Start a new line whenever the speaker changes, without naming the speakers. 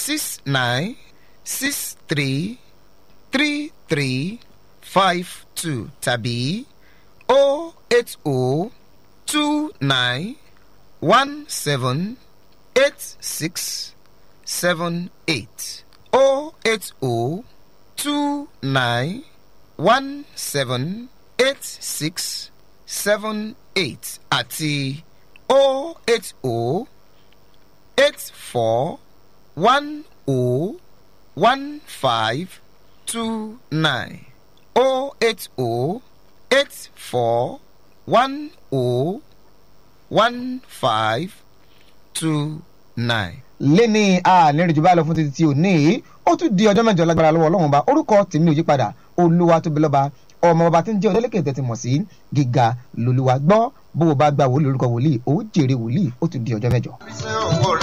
six nine six three three three five two tàbí o eight o two nine one seven eight six seven eight o eight o two nine one seven eight six seven eight àti o eight o eight four one o one five two nine o eight o eight four one o one five two nine.
lẹ́ni ànírìnjú bá lọ fún títí tí ò ní í ó tún di ọjọ́ mẹ́jọ lágbára lọ́wọ́ ọlọ́run ọba orúkọ tèmi ò yí padà olúwa tóbi lọ́ba ọmọ ọba tí ń jẹ́ ọdẹ́lẹ́kẹ̀ tẹ̀tí mọ̀ sí gíga lolúwa gbọ́ bó o bá gba wòlíì orúkọ wòlíì ó jèrè wòlíì ó tún di ọjọ́ mẹ́jọ.
ṣé owó rẹ̀